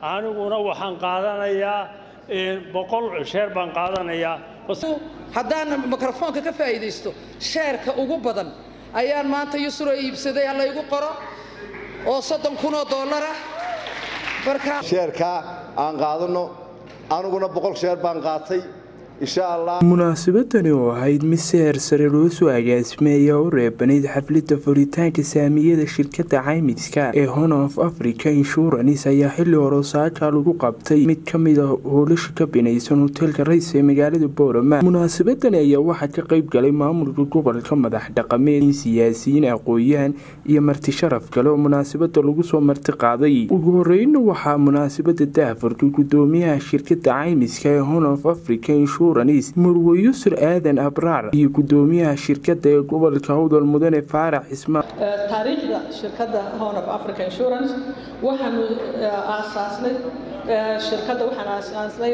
aniguna waxaan qaadanayaa boqol sheer baan qaadanayaa haddaan mikrofoonka ka faa'iidaysto sheerka ugu badan ayaan maanta yusro iibsaday ha laygu qoro oo soddon kun oo dollara marka sheerkaa aan qaadanno aniguna boqol sheer baan qaatay munaasabadani oo ahayd mid seher sare loo soo agaasimay ayaa u reebanayd xaflidda furitaanka saamiyada shirkadda caymiska ee hon of africa insurance ayaa xilli hore saaka lagu qabtay mid ka mid a hoolasha ka binaysan hoteelka rays ee magaalada boorama munaasabadani ayaa waxaa ka qayb galay maamulka gobolka madax dhaqameed siyaasiyiin aqooyahan iyo marti sharaf kale oo munaasabada lagu soo marti qaaday ugu horeyna waxaa munaasabada daafurka gudoomiyaha shirkadda caymiska ee hon of africa murwe yusur aadan abraar iyo gudoomiyaha shirkadda ee gobolka howdal mudane faarax ismaan taariikhda shirkadda hon of africa insurance waxaanu aasaasnay shirkadda waxaan aasaasnay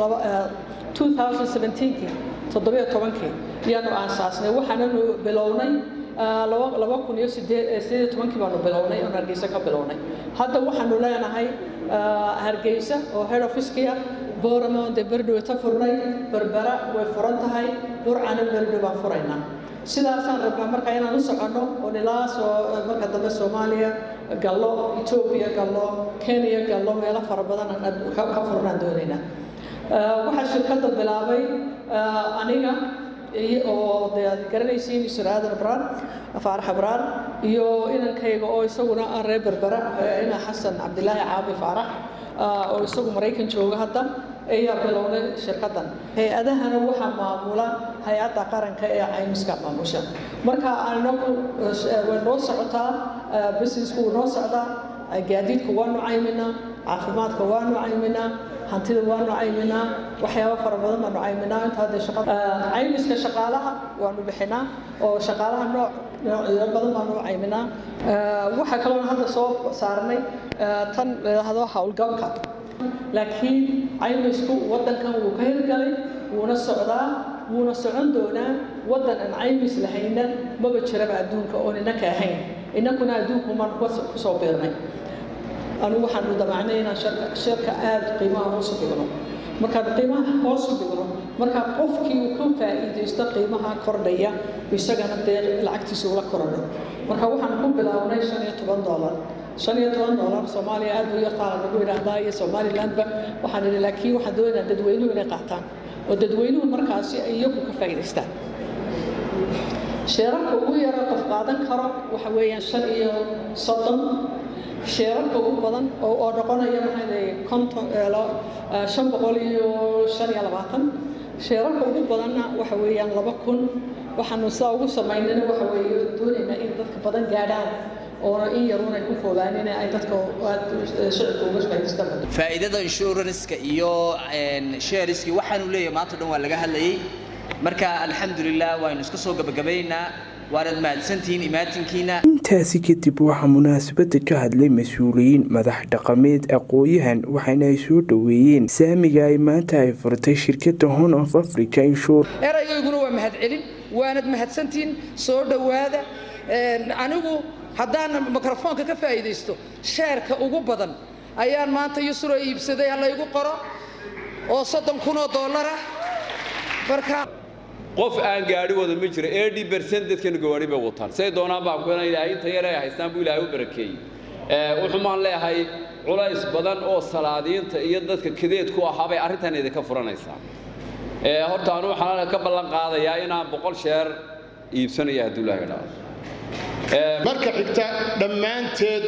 kii toddobiyo tobankii ayaanu aasaasnay waxaananu bilownay laba kun iyo sideed tobankii baanu bilownay oon hargeysa ka bilownay hadda waxaanu leenahay hargeysa oo head officekii ah booramo dee berdhowe ta furnay berbera way furan tahay burcana berdhow baan furaynaa sidaasaan rabnaa marka inaan u soconno oo ilaa soo marka dambe soomaaliya gallo etoobiya gallo kenya gallo meelo fara badan ka furnaan doonaynaa waxaa shirkadda bilaabay aniga oo de aad garanaysiin isur aadan abraar faarax abraar iyo inankayga oo isaguna ah reer berbera ina xasan cabdilaahi caabi faarax oo isagu maraykan jooga hadda ayaa bilownay shirkaddan hay-adahana waxaa maamula hay-adda qaranka ee caymiska maamusha marka anagu way noo socotaa businessku wuu noo socdaa gaadiidka waanu cayminaa caafimaadka waanu cayminaa hantida waanu cayminaa waxyaabo fara badan baanu cayminaa inta hadda shaqada caymiska shaqaalaha waanu bixinaa oo shaqaalaha nooc noocyo badan baanu cayminaa waxaa kaloo hadda soo saarnay tan layidhaahdo howlgabka laakiin caymisku waddankan wuu ka hirgalay wuuna socdaa wuuna socon doonaa waddan aan caymis lahayna maba jiraba adduunka oon innaka ahayn innakuna adduunku maan kusoo biirnay anigu waxaanu damacnay inaan shirka aada qiimaha hoos u dhigno markaan qiimaha hoos u dhigno markaa qofkii uu ka faa'iidaysto qiimaha kordhaya isagana dee lacagtiisa ula korodho marka waxaan ku bilownay shan iyo toban doolar shan iyo toban doolar soomaaliya aad buu yartaa lagu yidhaahdaa iyo somalilandba waxaan idhi laakiin waxaan doonaynaa dadweynuhu inay qaataan oo dadweynuhu markaasi ay iyagu ka faa'iidaystaan sheerarka ugu yara qof qaadan karo waxa weeyaan shan iyo soddon sheerarka ugu badan oo noqonaya maxaa leeyahay konton shan boqol iyo shan iyo labaatan sheerarka ugu badanna waxa weeyaan laba kun waxaanu sidaa ugu samaynana waxa weeye doonaynaa in dadka badan gaadhaan oona in yarunay ku fogaanina ay dadka shicibka uga faa'iidaystaan faa'iidada insuranska iyo sheeriskii waxaanu leeyahay maanta dhan waa laga hadlayay marka alxamdulilah waynu iska soo gabagabaynaynaa waanad mahadsantihiin imaatinkiina intaasi kadib waxaa munaasabada ka hadlay mas-uuliyiin madax dhaqameed aqooyahan waxaana ay soo dhoweeyeen saamiga ay maanta ay furtay shirkadda hon of africa insur erayayguna waa mahadcelin waanad mahadsantihiin soo dhowaada anigu haddaan mikrofoonka ka faa'iidaysto sheerka ugu badan ayaan maanta yusro iibsaday ha laygu qoro oo soddon kun oo dollara marka qof aan gaadhi wada ma jiro eighty percent dadkanu gawaadhi bay wataan say doonaan baa ku ilaahay inta yar ay haystaan buu ilaahay u barakeeyey wuxuumaan leeyahay culays badan oo salaadiinta iyo dadka kadeed ku ahaa bay arrintan idinka furanaysaa horta anu waxaan ka ballan qaadayaa inaan boqol sheer iibsanaya hadduu ilaahay dhaafo marka xigta dhammaanteed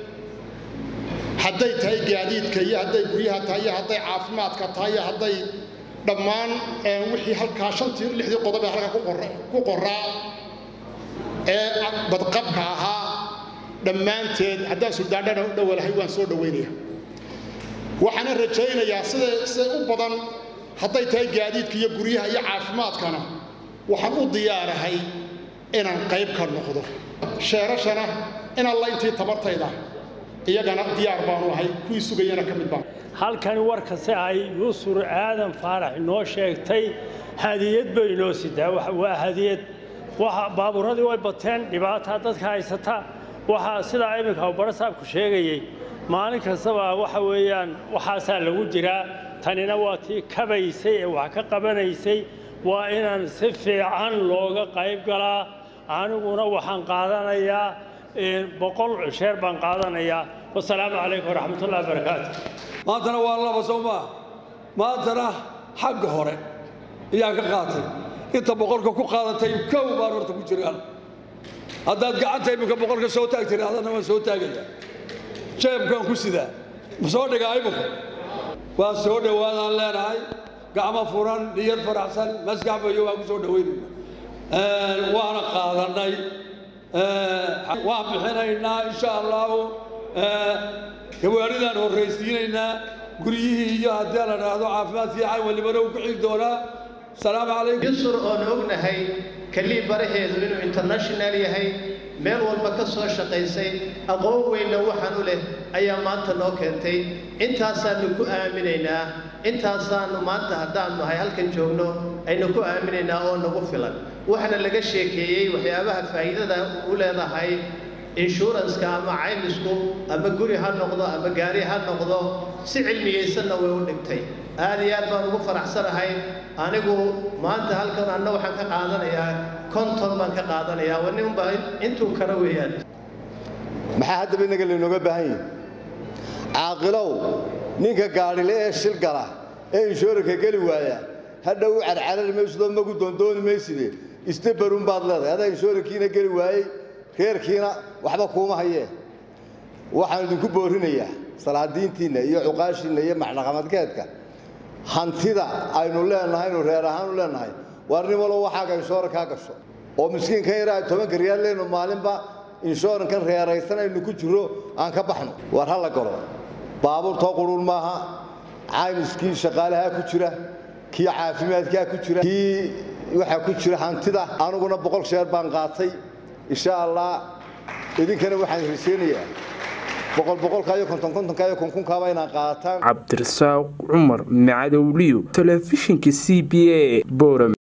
hadday tahay gaadiidka iyo hadday guryaha tahay iyo hadday caafimaadka tahay iyo hadday dhammaan wixii halkaa shantii lixdii qodob ee halka ku qoraa ee badqabka ahaa dhammaanteed haddaan suldaandhana u dhowalahay waan soo dhowaynaya waxaana rajaynayaa sida sida u badan hadday tahay gaadiidka iyo guryaha iyo caafimaadkana waxaan u diyaarahay inaan qayb ka noqdo sheerashana in alla intii tabartayda iyagana diyaar baanu ahay kuwii sugayana ka mid baan halkani warkase ay yusur aadan faarax inoo sheegtay hadiyad bay inoo sidaa waa hadiyad baabuuradii way bateen dhibaataa dadka haysata waxaa sidaa iminka barasaabku sheegayey maalin kastaba waxa weeyaan waxaasaa lagu jiraa tanina waa tii kabaysay ee wax ka qabanaysay waa inaan si fiican looga qayb galaa aniguna waxaan qaadanayaa boqol sheer baan qaadanayaa wasalaamu calaykum waraxmatullahi wabarakaatu maantana waa laba soo maa maantana xagga hore ayaan ka qaatay inta boqolka ku qaadatay kow baan horta ku jiraan haddaad gacanta iminka boqolka soo taag tiri adana waan soo taagaya jeebkaan ku sidaa ma soo dhigaa iminka waa soo dhowaadaan leenahay gacmo furan niyad faraxsan maskax bayo waan ku soo dhowaynayna waana qaadannay waan bixinaynaa insha allahu gawaadhidaan horraysiinaynaa guryihii iyo haddii la dhahdo caafimaad fiican walibana uu ku xigi doonaa salaamu calaykum yusur oon ognahay kalii baraheedu inuu international yahay meel walba ka soo shaqaysay aqoon weynna waxaan u leh ayaa maanta noo keentay intaasaannu ku aaminaynaa intaasaannu maanta haddaannu nahay halkan joogno aynu ku aaminaynaa oo nagu filan waxaana laga sheekeeyey waxyaabaha faa'iidada u leedahay inshuranska ama caymisku ama guri ha noqdo ama gaari ha noqdo si cilmiyaysanna way u dhigtay aad iyo aad baan ugu faraxsanahay anigu maanta halkan anna waxaan ka qaadanayaa konton baan ka qaadanayaa waninba intuu kale weeyaan maxaa haddaba innaga laynooga baahan yihi caaqilow ninka gaadhile ee shil gala ee inshuuranka geli waaya hadha u carcarari maysidoo magu doondooni mayside isdabarun baad leedahay adaa inshuurankiina geli waayey reerkiina waxba kuuma hayee waxaan idinku boorinayaa salaadiintiinna iyo cuqaashiinna iyo maxdhaqamadkeedka hantida aynu leenahay aynu reer ahaan u leenahay waar nin walo waxaaga inshoorankaa gasho oo miskiinkan yaraa tobanka riyaal leynu maalinba inshoorankan reeraysan aynu ku jiro aan ka baxno waar ha la galo baabuurtoo quruun maaha caymiskii shaqaalahaa ku jira kii caafimaadkaa ku jira kii waxaa ku jira hantida aniguna boqol sheer baan qaatay insha allah idinkana waxaan rajaynayaa boqol boqolka iyo konton kontonka iyo kunkunkaaba inaan qaataan cabdirasaaq cumar macadowliyo telefishinka c b a boram